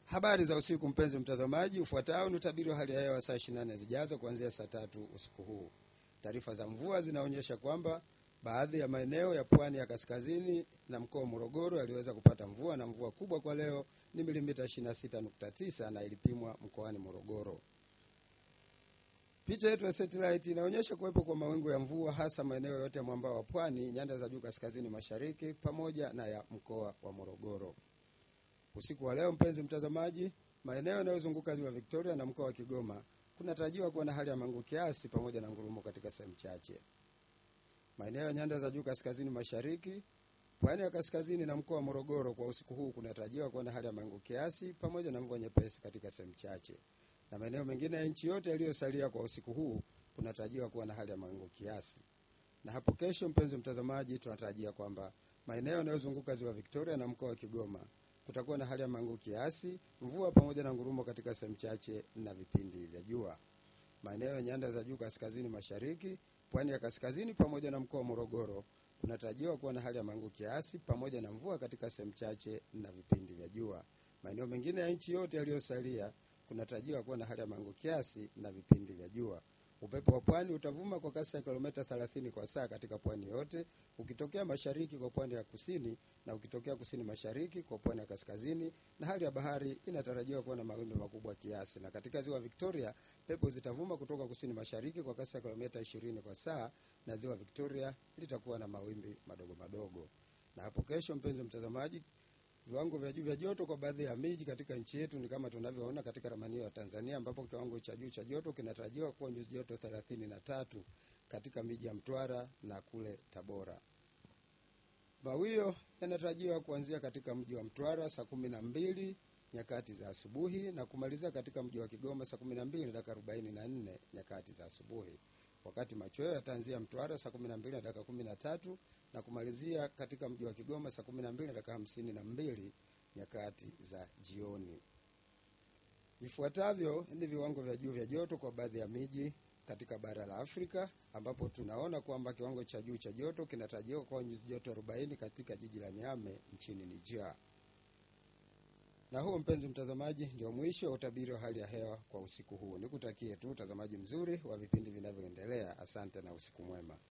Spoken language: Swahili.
Habari za usiku mpenzi mtazamaji, ufuatao ni utabiri wa hali ya hewa saa 24 zijazo kuanzia saa tatu usiku huu. Taarifa za mvua zinaonyesha kwamba baadhi ya maeneo ya pwani ya kaskazini na mkoa wa Morogoro yaliweza kupata mvua na mvua kubwa kwa leo ni milimita 26.9 na ilipimwa mkoani Morogoro. Picha yetu ya satellite inaonyesha kuwepo kwa mawingu ya mvua hasa maeneo yote ya mwambao wa pwani, nyanda za juu kaskazini mashariki pamoja na ya mkoa wa Morogoro. Usiku wa leo, mpenzi mtazamaji, maeneo yanayozunguka ziwa Victoria na mkoa wa Kigoma kunatarajiwa kuwa na hali ya mawingu kiasi pamoja na ngurumo katika sehemu chache. Maeneo ya nyanda za juu kaskazini mashariki, pwani ya kaskazini na mkoa wa Morogoro kwa usiku huu kunatarajiwa kuwa na hali ya mawingu kiasi pamoja na mvua nyepesi katika sehemu chache, na maeneo mengine ya nchi yote yaliyosalia kwa usiku huu kunatarajiwa kuwa na hali ya mawingu kiasi. Na hapo kesho, mpenzi mtazamaji, tunatarajia kwamba maeneo yanayozunguka ziwa Victoria na mkoa wa Kigoma kutakuwa na hali ya mawingu kiasi, mvua pamoja na ngurumo katika sehemu chache na vipindi vya jua. Maeneo ya nyanda za juu kaskazini mashariki, pwani ya kaskazini pamoja na mkoa wa Morogoro kunatarajiwa kuwa na hali ya mawingu kiasi pamoja na mvua katika sehemu chache na vipindi vya jua. Maeneo mengine ya nchi yote yaliyosalia kunatarajiwa kuwa na hali ya mawingu kiasi na vipindi vya jua. Upepo wa pwani utavuma kwa kasi ya kilomita 30 kwa saa katika pwani yote, ukitokea mashariki kwa pwani ya kusini na ukitokea kusini mashariki kwa pwani ya kaskazini, na hali ya bahari inatarajiwa kuwa na mawimbi makubwa kiasi. Na katika ziwa Victoria, pepo zitavuma kutoka kusini mashariki kwa kasi ya kilomita 20 kwa saa, na ziwa Victoria litakuwa na mawimbi madogo madogo. Na hapo kesho, mpenzi mtazamaji, viwango vya juu vya joto kwa baadhi ya miji katika nchi yetu ni kama tunavyoona katika ramani ya Tanzania, ambapo kiwango cha juu cha joto kinatarajiwa kuwa nyuzi joto 33 katika miji ya Mtwara na kule Tabora. Mawio yanatarajiwa kuanzia katika mji wa Mtwara saa kumi na mbili nyakati za asubuhi na kumalizia katika mji wa Kigoma saa kumi na mbili dakika arobaini na nne nyakati za asubuhi, wakati machweo yataanzia Mtwara saa kumi na mbili na dakika kumi na tatu na kumalizia katika mji wa Kigoma saa kumi na mbili na dakika hamsini na mbili nyakati za jioni. Vifuatavyo ni viwango vya juu vya joto kwa baadhi ya miji katika bara la Afrika ambapo tunaona kwamba kiwango cha juu cha joto kinatarajiwa kwa nyuzi joto 40 katika jiji la Niamey nchini Niger. Na huo mpenzi mtazamaji, ndio mwisho wa utabiri wa hali ya hewa kwa usiku huu. Nikutakie tu utazamaji mzuri wa vipindi vinavyoendelea. Asante na usiku mwema.